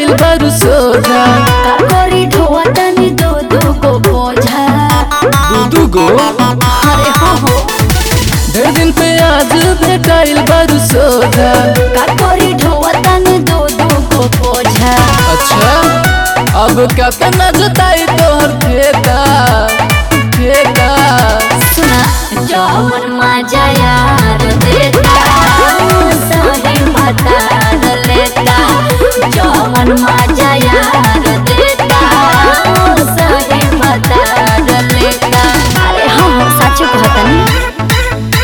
भेटाइल बारू सोझा काकोरी ढोआ तनी दो दो को बोझा दू दू गो अरे हो हो ढेर दिन पे आज भेटाइल बारू सोझा काकोरी ढोआ तनी दो दो को बोझा अच्छा अब क्या करना जोताई तोहर खेता खेता सुना जौन मजा यार देता सही बता लेता जौन मजा यार देता सही बता लेता अरे हम सच कहतनी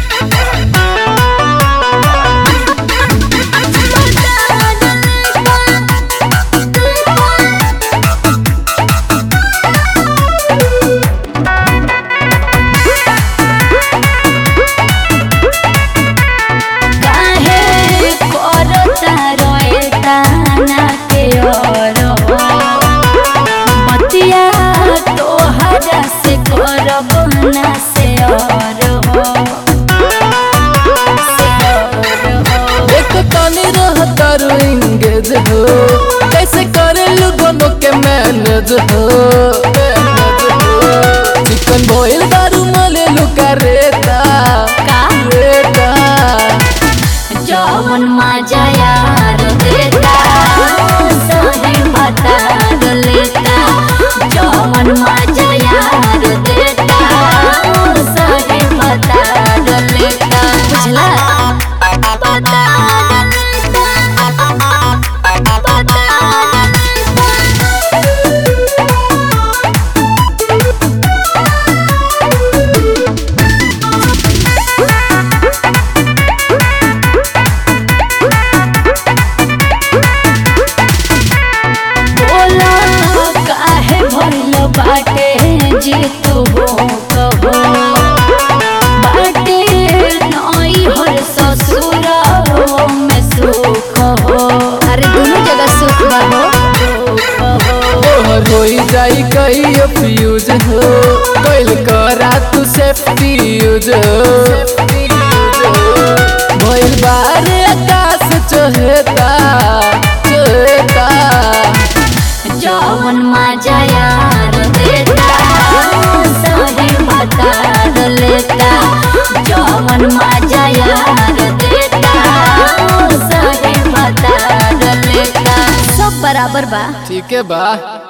काहे करता रोएता ना के और बतिया तोहरा से करब ना से और हो से और हो एक तनी रह तारू इंगेज हो कैसे करे दोनों के मैनेज हो मैनेज हो चिकन बॉयल दारू मले लुका रेता का रेता जौन मजा यार देता सही बता लेता जौन मजा यार देता सही बता लेता बुझला बता बोला काहे भइल बाटे जे तू हो कहो बाटे नई हर ससुर में सुख हो अरे दोनों जगह सुख बा हो सुख हो तोहर होई जाई कई फ्यूज हो कैल करा तू सेफ्टी यूज हो भइल बारे आकाश चहेता चहेता जौन मजा यार देता सही बता लेता जौन मजा यार देता सही बता लेता सब बराबर बा ठीक है बा